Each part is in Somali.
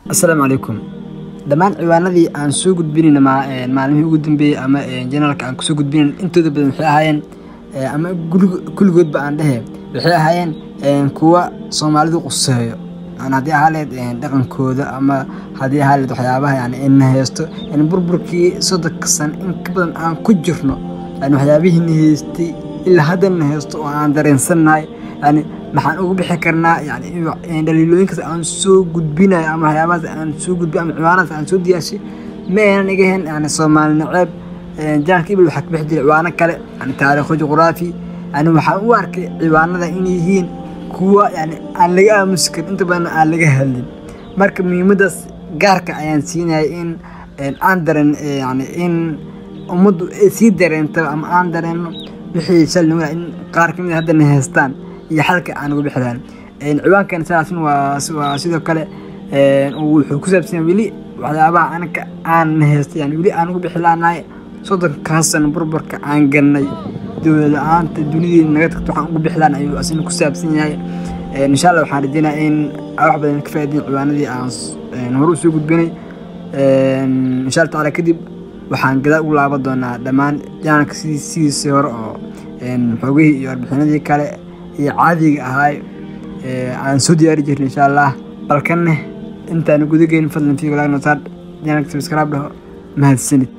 asalaamu calaykum dhammaan ciwaanadii aan soo gudbinayna maalmihii ugu dambeeyey ama janaalka aan kusoo gudbinayn intooda badan waxay ahaayeen ama kulligoodba aan dhehe waxay ahaayeen kuwa soomaalidu quseeyo haddii ahaa leed dhaqankooda ama haddii ahaa leed waxyaabaha yani ina haysto burburkii soddonka san in ka badan aan ku jirno yani waxyaabihiina haystay ilaa haddana haysto oo aan dareensannahay yani maxaan ugu bixi karnaa yani dhaliilooyinkaas aan soo gudbinayo ama waxyaabahaas aan soo gudbi ama ciwaanadaas aan soo diyaashay ma aynan iga hen yani soomaali naceeb jaanka ibil waxaa ka bixi jiray ciwaano kale yani taariikho juqraafi yani waxaan u arkay ciwaanada inay yihiin kuwa yani aan laga aamusi karin inta badan aan laga hadlin marka muhiimadaas gaarka ayaan siinaya in aan dareen yani in ummaddu ay sii dareento ama aan dareenno wixii shalni in qaar kamid haddana haystaan iyo xalka aan uga bixi lahayn ciwaankan sidaasin waa sidoo kale wuxuu ku saabsan weli waxyaabaha anaka aan haystay yani weli aan uga bixi lahanahay soddonkaas sano burburka aan galnay dowlad la-aanta dunideena naga tagto waxaan uga bixi lahan ayuu asina ku saabsan yahay insha allah waxaan rajeynaya in wax badan ka faa'idayn ciwaanadii aan hore usoo gudbinay insha allah tacaala kadib waxaan gadaal ugu laaban doonaa dhammaan jaanalka sidiisii hore oo xoogihii iyo warbixinadii kale iyo caadiga ahaay aan soo diyaari jirnay insha allah balkanne intaan gudageyn fadlan fi walaag notaar janalka subscribe dhaho mahadsanid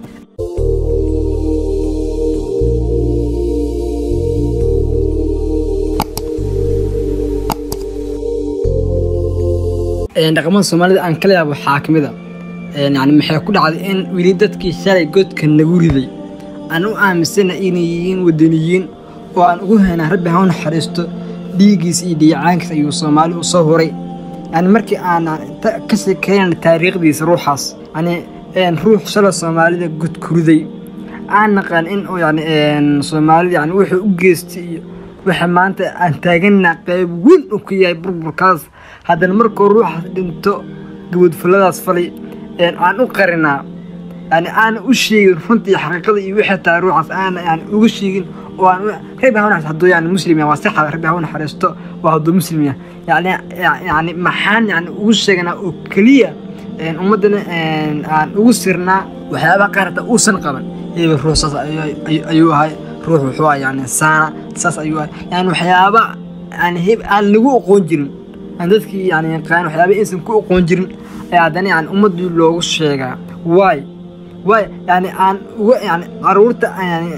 dhaqamada soomaalida aan kala yaabo waxaa ka mid a yani maxay ku dhacday in weli dadkii shalay godka nagu riday aan u aaminsana inay yihiin wadaniyiin oo aan ugu haynaa rabbi ha u naxariisto dhiiggiis iyo dhiicaankiis ayuu soomaali u soo huray yani markii aan ka sheekeynana taariikhdiisa ruuxaas yani ruux shalay soomaalida godkuriday aan naqaan in yani soomaalida yani wuxuu u geystay iyo waxa maanta aan taaganna qayb weyn uu ka yahay burburkaas haddana markuu ruuxaas dhinto gabadfuladaas falay aan u qarinaa yani aana u sheegin runtii xaqiiqada iyo wixii tahay ruuxaas aana yani uga sheegin oo aan rabbi ha naxariisto hadduu yani muslim yahay waa saxa rabbi ha u naxariisto waa hadduu muslim yahay yani yani maxaan yani ugu sheegnaa oo keliya ummaddana aan ugu sirnaa waxyaabaha qaar hataa uusan qaban hebel ruux saas ayuu ahay ruux wuxuu ah yani saana saas ayuu ahay yani waxyaaba yani heb aan lagu aqoon jirin aan dadkii yani yaqaan waxyaaba aysan ku aqoon jirin ayaa haddana yani ummaddii loogu sheegaa waay waay yani aan uga yani caruurta yani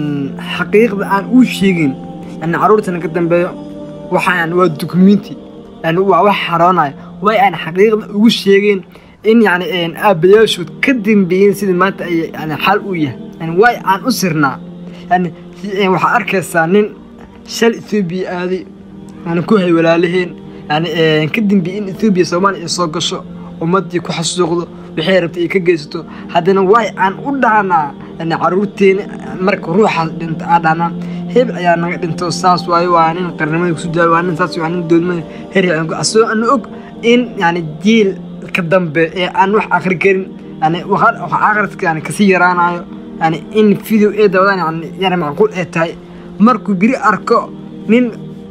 xaqiiqda aan uu sheegin yani caruurtana ka dambeeyo waxa yani waa dukumenti yani waa wax xaroonayo waay aan xaqiiqda ugu sheegeen in yani aabbayaashood ka dambeeyeen sidii maanta ay yani xal u yahay yani waay aan u sirnaa yani waxaa arkaysaa nin shal ethoobiya aaday yani ku hay walaalaheen yani ka dambeeyey in ethoobiya soomaaliya ay soo gasho ummaddii ku xasuuqdo waxay rabtay ay ka geysato haddana waay aan u dhaanaa yani caruurteena marka ruuxaas dhinto aa dhaanaa hebel ayaa naga dhinto saas waayo waa nin qarnimada kusu daal waa nin saas waa nin doodmada her asagoo ana og in yani jiil ka dambe ee aan wax akri karin yani wax akhriska yani kasii yaraanayo yani in video ee dawadaan yani yana macquul ay tahay markuu biri arko nin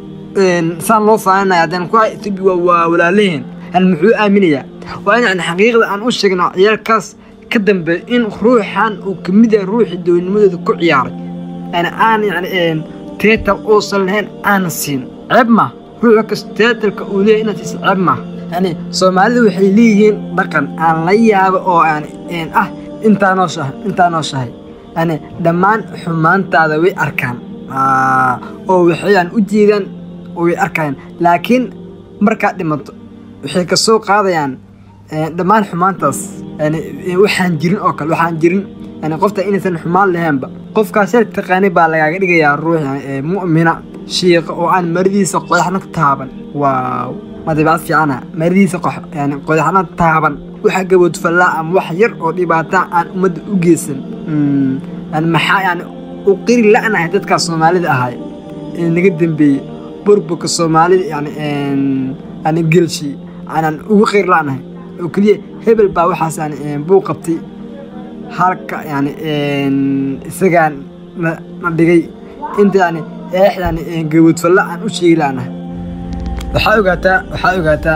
saan loo faaninayo haddana ku etoobiya waa walaalaheen yani muxuu aaminayaa waa in yani xaqiiqda aan u sheegno ciyaalkaas ka dambeeyo in ruuxan uu ka mid yahay ruuxii dowladnimadooda ku ciyaaray yani aan yani teetal uusan lahayn aana siin ceeb ma ruux kas teetalka uu leeyahay inaad siisa ceeb ma yani soomaalida waxay leeyihiin dhaqan aan la yaabo oo yani ah intaa nooshahay intaa nooshahay yani dhammaan xumaantaada way arkaan oo waxay yani u jeedaan oo way arkayaan laakiin markaad dhimato waxay ka soo qaadayaan dhammaan xumaantaas yani waxaan jirin oo kale waxaan jirin yani qofta inaysan xumaan lahaynba qofkaas yar taqaanay baa lagaaga dhigayaa ruux mu'mina shiiqa oo aan maridiisa qodaxna taaban waaw ma dabeecad fiicana maridiisa yani qodaxna taaban waxa gaboodfallaa ama wax yar oo dhibaata aan ummadda u geysan yani maxaa yani u qiri la'nahay dadkaas soomaalida ahay ee naga dambeeyey burburka soomaalida yani yani gelshi aanan ugu qiri la'nahay oo keliya hebel baa waxaas yani buu qabtay halka yani isagaan na dhigay inta yani eex yani gaboodfalla aan u sheegi la'nahay waxaa ogaataa waxaa ogaataa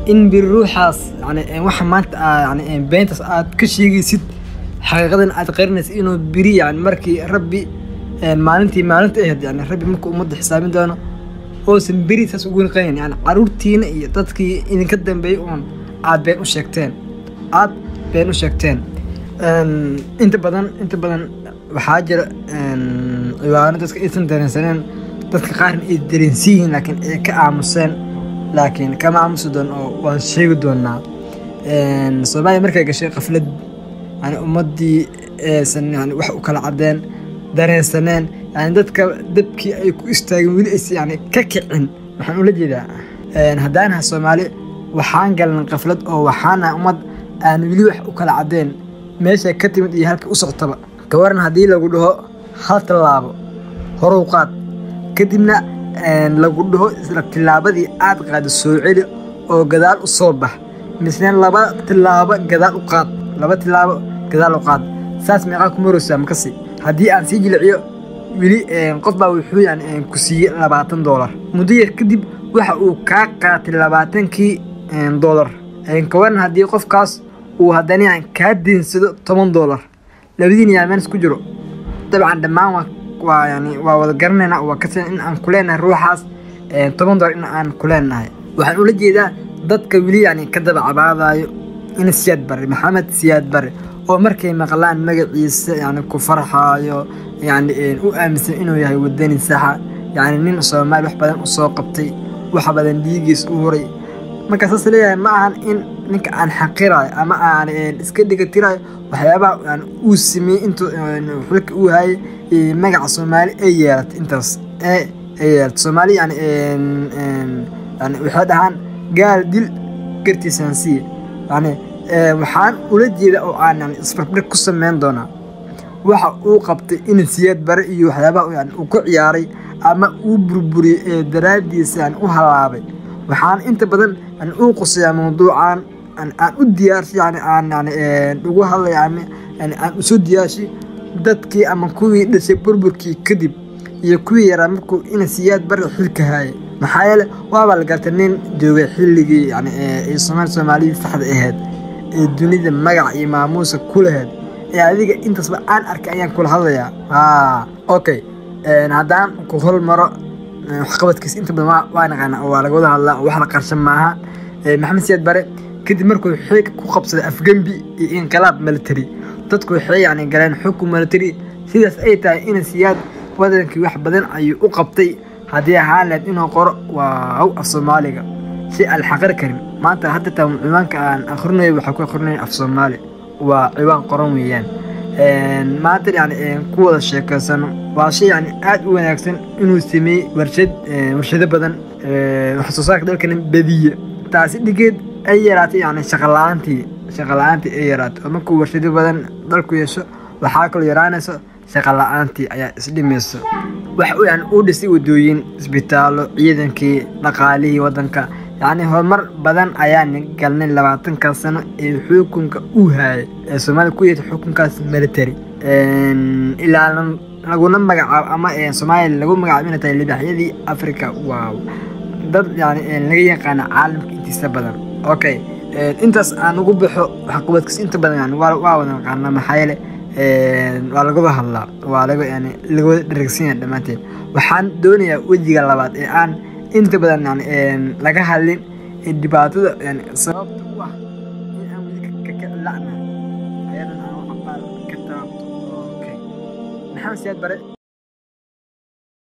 in biri ruuxaas yani waxa maanta yani beentaas aad ka sheegaysid xaqiiqadan aad qarinaysid inuu biri yani markii rabbi maalintii maalinta ahayd yani rabbi markuu ummadda xisaabin doono oosan beri saas ugu naqayn yani caruurtiina iyo dadkii idinka dambeeyey uun aad been u sheegteen aad been u sheegteen inta badan inta badan waxaa jira ciwaano dadka aysan dareensaneen dadka qaarna ay dareensan yihiin laakiin ay ka aamuseen laakiin kama aamusi doon oo waan sheegi doonaa soomaaliya markay gashay qaflad yani ummaddii aysan yani wax u kala cadeen dareensaneen yani dadka dabkii ay ku istaageen weli aysan yani ka kicin waxaan ula jeedaa haddaanaha soomaali waxaan galnay qaflad oo waxaana ummad aan weli wax u kala cadeen meesha ka timid iyo halka u socotaba gawaran haddii lagu dhaho hal tallaabo horow qaad kadibna lagu dhaho isla tillaabadii aad qaada soo celi oo gadaal u soo bax misne laba tillaabo gadaal u qaad laba tillaabo gadaal u qaad saas meeqaa ku maraysaa makasi haddii aan sii jiliciyo weli qof baa wuxuu yani ku siiyey labaatan doolar muddo yar kadib waxa uu kaa qaatay labaatankii doolar kawaran haddii qofkaas uu haddana yani kaa deensado toban doolar labadiin yaa meel isku jiro dabcan dhammaan waa yani waa wada garanayna waa kasan in aan ku leenahay ruuxaas toban doolar in aan ku leenahay waxaan ula jeedaa dadka weli yani ka daba cabaadayo in siyaad bare maxamed siyaad bare oo markay maqlaan magaciisa yani ku farxaayo yani u aaminsan inuu yahay wadani saxa yani nin soomaali wax badan usoo qabtay wax badan dhiigiis u huray markaa saas leeyahay ma ahan in ninka aan xaqirayo ama aan iska dhigatirayo waxyaabaha yani uu sameeyey intuu xulka uu hayay magaca soomaali ay yeelatay intaas ee ay yeelatay soomaali yani yani waxay dhahaan gaal dil gartiisaan siiye yani waxaan ula jeeda oo aan yani isbarbdhig ku sameyn doonaa waxa uu qabtay in siyaad bare iyo waxyaabaha yani uu ku ciyaaray ama uu burburiyey ee daraaddiisa yani u halaabay waxaan inta badan yani uu qusayaa mawduucan aan u diyaarshay yani aan yani ugu hadlay yani yani aan usoo diyaarshay dadkii ama kuwii dhashay burburkii kadib iyo kuwii yaraa markuu ina siyaad bare xilka haayay maxaa yeele waabaa la gartay nin joogay xilligii yani ee soomaali soomaalidii saxda ahayd ee dunida magac iyo maamuusa ku lahayd ee adiga intaasba aan arkay ayaan kula hadlayaa ha okay haddaan ku hormaro waxqabadkiisa inta badan waa naqaana oo waa laga wada hadlaa oo wax la qarshan maaha maxamed siyaad bare kadib markuu xeeg ku qabsaday afgembi iyo inqilaab military dadku waxay yani galeen xukun military sidaas ay tahay in siyaad wadankii wax badan ayuu u qabtay haddii ahaan lahayd inuu qoro waaw af soomaaliga si aan xaqir karin maanta hadda taa ciwaanka aan akhrinayo waxaa ku akhrinayo af soomaali waa ciwaan qoran weeyaan maanta yani ku wada sheekaysano waa shay yani aada u wanaagsan inuu sameeyey warshad warshado badan wax soo saarka dalkana badiye taasi dhigeed ay yaraatay yani shaqala-aantii shaqala-aantii ay yaraatay oo markuu warshado badan dalku yeesho waxaa kaloo yaraanayso shaqala-aantii ayaa isdhimayso waxa uu yani uu dhisay wadooyin isbitaallo ciidankii dhaqaalihii waddanka yacni horumar badan ayaan galnay labaatanka sano ee xukunka uu haayay ee soomaaliya ku yeetay xukunkaas military ilaa laguna magacaabo ama soomaaliya lagu magacaabo inay tahay libaxyadii africa waaw dad yani laga yaqaana caalamka intiisa badan okay intaas aan ugu baxo waxqabadkiis inta badan yani waa waa wada naqaana maxaa yeele waa lagada hadlaa waa laga yani lagawada dheragsanyaa dhammaanteed waxaan doonayaa wejiga labaad ee aan inta badan yani laga hadlin dhibaatada yani sababta u ah in aan weli ka kici la'na ayadan aan waxbaa ka taabto okay maxamed siyaad bare